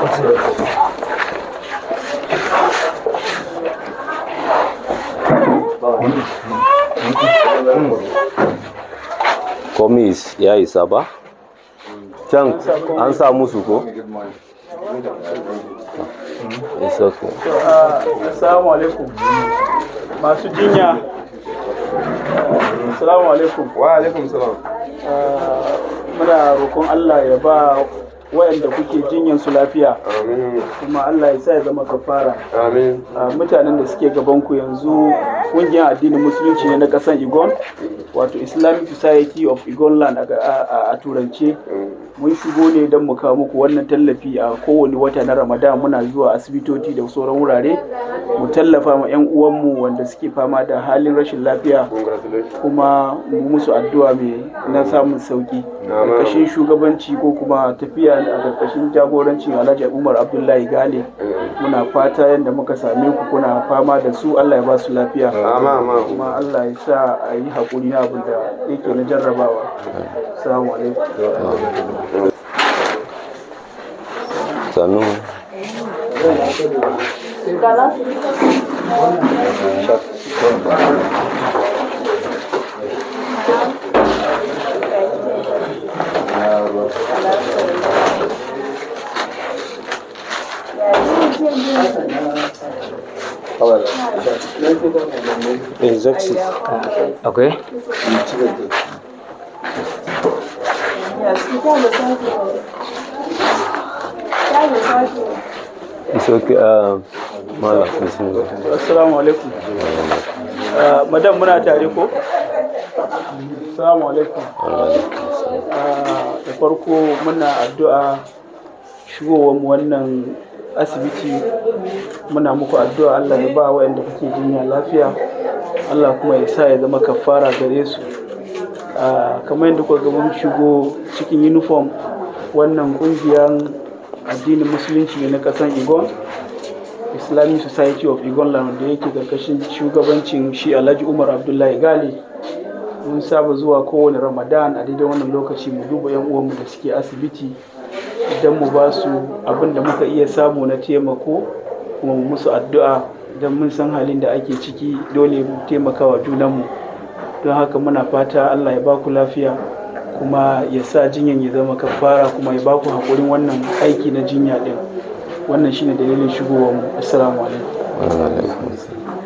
komis ya isa ba can an sa musu ko isa ko Assalamu alaikum. Masu jinya. Assalamu alaikum. wa alaikum salam Ah, Muna roƙon Allah ya ba waɗanda kuke jinyan su lafiya amin kuma Allah ya sa ya zama kafara. amin Ah, Mutanen da suke gabanku yanzu ƙungiyar addinin musulunci ne na ƙasar Igon wato Islamic Society of Igonland a, a- a turance. mun shigo ne don mu kawo muku wannan tallafi a kowane wata na ramadan muna zuwa asibitoci da sauran wurare mu tallafa ma 'yan uwanmu wanda suke fama da halin rashin lafiya congratulations kuma mu musu addu'a mai na samun sauki karkashin shugabanci ko kuma tafiya a karkashin jagorancin alhaji umar abdullahi gane muna fata yadda muka same ku kuna fama da su allah ya ba su lafiya ama ama kuma allah ya sa a yi haƙuri na abin da yake na jarrabawa assalamu alaikum sannu injection akwai it's okay uh, mala bismillah assalamu alaikum Ah, madam muna tare ko assalamu alaikum Ah, da farko muna addu'a shigowar mu wannan asibiti muna muku addu'a Allah ya ba waɗanda kuke jinya lafiya Allah kuma ya sa ya zama kafara gare su Ah, kamar yadda kuka ga mun shigo cikin uniform wannan ƙungiyar addinin musulunci ne na ƙasar Igon islamic society of igonland da yake karkashin shugabancin shi alhaji umar abdullahi gali mun saba zuwa kowane ramadan a daidai wannan lokaci mu duba yan uwanmu da suke asibiti idan mu ba su abin da muka iya samu na taimako kuma mu musu addu'a idan mun san halin da ake ciki dole mu taimaka wa junanmu don haka muna fata allah ya ba ku lafiya kuma ya sa jinyan ya zama kafara kuma ya ba ku haƙurin wannan aiki na jinya ɗin wannan shine dalilin shigowar mu assalamu alaikum Wa alaikum assalam.